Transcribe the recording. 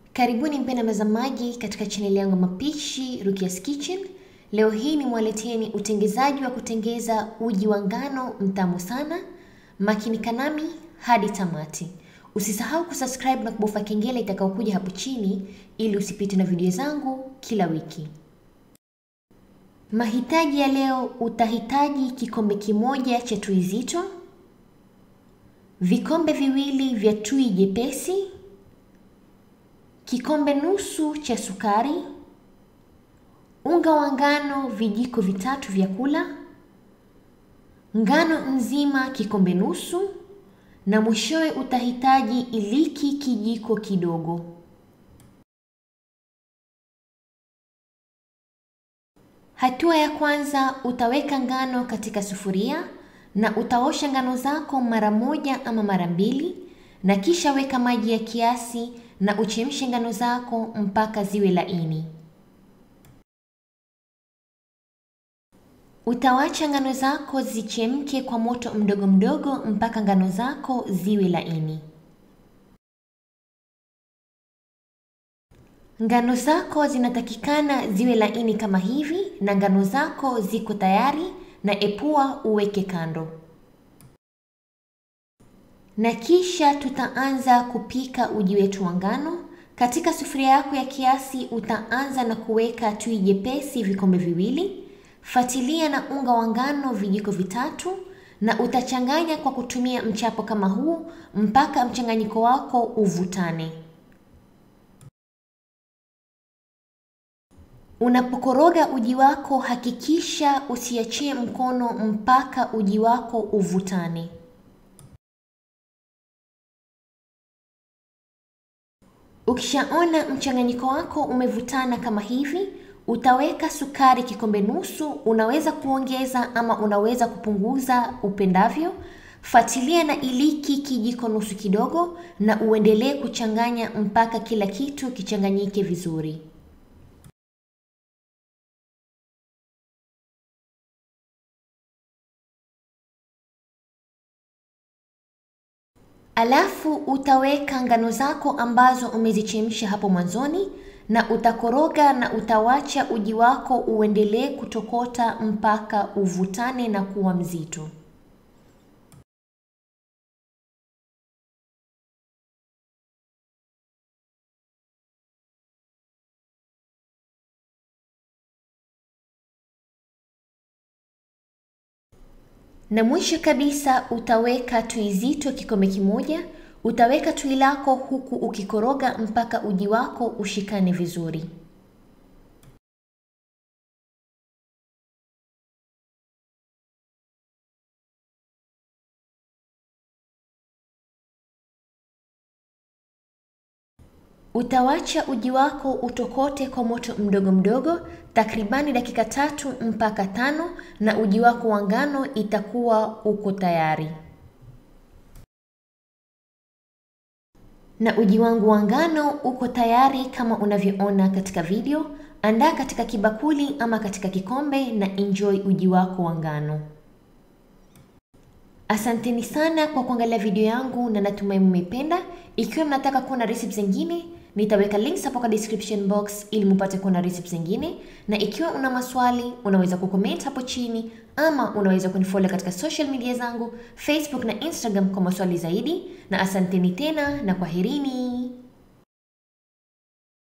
Karibuni mpenda mtazamaji katika chaneli yangu ya mapishi Rukia's Kitchen. Leo hii nimwaleteni utengezaji wa kutengeza uji wa ngano mtamu sana. Makinika nami hadi tamati. Usisahau kusubscribe na kubofya kengele itakayokuja hapo chini ili usipite na video zangu kila wiki. Mahitaji ya leo, utahitaji kikombe kimoja cha tui zito, vikombe viwili vya tui jepesi, kikombe nusu cha sukari, unga wa ngano vijiko vitatu vya kula, ngano nzima kikombe nusu, na mwishowe utahitaji iliki kijiko kidogo. Hatua ya kwanza, utaweka ngano katika sufuria na utaosha ngano zako mara moja ama mara mbili, na kisha weka maji ya kiasi na uchemshe ngano zako mpaka ziwe laini. Utawacha ngano zako zichemke kwa moto mdogo mdogo mpaka ngano zako ziwe laini. Ngano zako zinatakikana ziwe laini kama hivi, na ngano zako ziko tayari, na epua uweke kando. Na kisha tutaanza kupika uji wetu wa ngano. Katika sufuria yako ya kiasi utaanza na kuweka tui jepesi vikombe viwili, fatilia na unga wa ngano vijiko vitatu, na utachanganya kwa kutumia mchapo kama huu mpaka mchanganyiko wako uvutane. Unapokoroga uji wako hakikisha usiachie mkono mpaka uji wako uvutane. Ukishaona mchanganyiko wako umevutana kama hivi, utaweka sukari kikombe nusu. Unaweza kuongeza ama unaweza kupunguza upendavyo. Fuatilia na iliki kijiko nusu kidogo, na uendelee kuchanganya mpaka kila kitu kichanganyike vizuri. Alafu utaweka ngano zako ambazo umezichemsha hapo mwanzoni na utakoroga na utawacha uji wako uendelee kutokota mpaka uvutane na kuwa mzito. Na mwisho kabisa utaweka tui zito kikombe kimoja. Utaweka tui lako huku ukikoroga mpaka uji wako ushikane vizuri. Utawacha uji wako utokote kwa moto mdogo mdogo takribani dakika tatu mpaka tano na uji wako wa ngano itakuwa uko tayari. Na uji wangu wa ngano uko tayari kama unavyoona katika video. Andaa katika kibakuli ama katika kikombe na enjoy uji wako wa ngano. Asanteni sana kwa kuangalia video yangu na natumai mmeipenda. Ikiwa mnataka kuona recipes zingine, nitaweka links hapo kwa description box ili mupate kuona recipes zingine, na ikiwa una maswali unaweza kucomment hapo chini ama unaweza kunifollow katika social media zangu Facebook na Instagram kwa maswali zaidi, na asanteni tena na kwaherini.